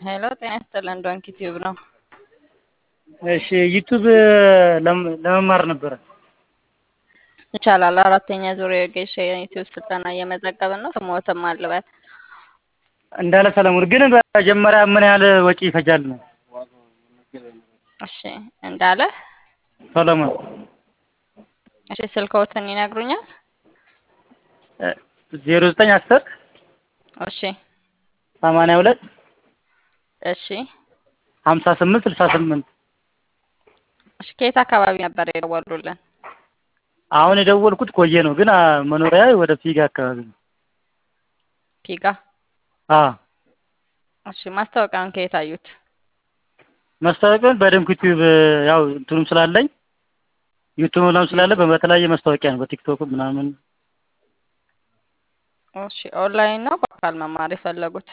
ሄሎ ጤና ይስጥልን ዶንኪ ቲዩብ ነው። እሺ ዩቱብ ለመማር ነበረ። ይቻላል። አራተኛ ዙር የጌሻ የዩቲዩብ ስልጠና እየመዘገብን ነው። ስሞትም አልበል እንዳለ ሰለሞን ግን በመጀመሪያ ምን ያህል ወጪ ይፈጃል ነው? እሺ እንዳለ ሰለሞን እሺ ስልክዎትን ይነግሩኛል? ዜሮ ዘጠኝ አስር እሺ ሰማንያ ሁለት እሺ ሀምሳ ስምንት ስልሳ ስምንት እሺ ከየት አካባቢ ነበር የደወሉልን? አሁን የደወልኩት ቆየ ነው፣ ግን መኖሪያ ወደ ፊጋ አካባቢ ነው። ፒጋ አዎ እሺ ማስታወቂያውን ከየት አዩት? ማስታወቂያውን በደምብ ዩቲዩብ ያው እንትኑም ስላለኝ ዩቱብ ላም ስላለ በተለያየ ማስታወቂያ ነው በቲክቶክ ምናምን። እሺ ኦንላይን ነው በአካል መማር የፈለጉት?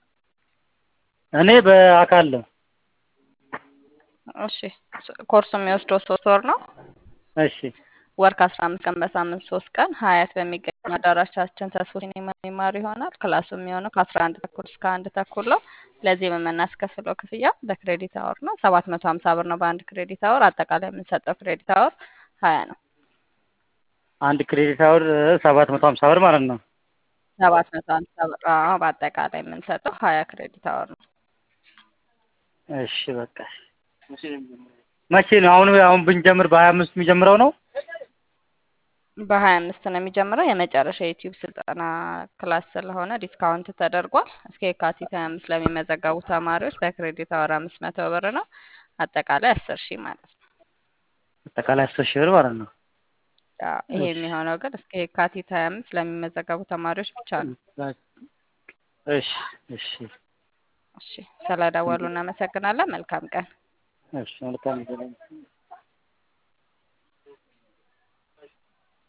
እኔ በአካል ነው። እሺ ኮርሱ የሚወስደው ሶስት ወር ነው። እሺ ወር ከአስራ አምስት ቀን በሳምንት ሶስት ቀን ሀያት በሚገኘው አዳራሻችን ተስፎ ሲኒማ የሚማሩ ይሆናል። ክላሱ የሚሆነው ከአስራ አንድ ተኩል እስከ አንድ ተኩል ነው። ለዚህ የምናስከፍለው ክፍያ በክሬዲት አወር ነው። ሰባት መቶ ሀምሳ ብር ነው በአንድ ክሬዲት አወር። አጠቃላይ የምንሰጠው ክሬዲት አወር ሀያ ነው። አንድ ክሬዲት አወር ሰባት መቶ ሀምሳ ብር ማለት ነው። ሰባት መቶ ሀምሳ ብር አዎ፣ በአጠቃላይ የምንሰጠው ሀያ ክሬዲት አወር ነው። እሺ በቃ መቼ ነው አሁን አሁን ብንጀምር በሀያ አምስት የሚጀምረው ነው? በሀያ አምስት ነው የሚጀምረው። የመጨረሻ የዩቲዩብ ስልጠና ክላስ ስለሆነ ዲስካውንት ተደርጓል። እስከ የካቲት ሀያ አምስት ለሚመዘገቡ ተማሪዎች በክሬዲት አወር አምስት መቶ ብር ነው። አጠቃላይ አስር ሺህ ማለት ነው። አጠቃላይ አስር ሺህ ብር ማለት ነው። አዎ፣ ይሄ የሚሆነው ግን እስከ የካቲት ሀያ አምስት ለሚመዘገቡ ተማሪዎች ብቻ ነው። እሺ እሺ እሺ፣ ስለደወሉ እናመሰግናለን። መልካም ቀን። እሺ መልካም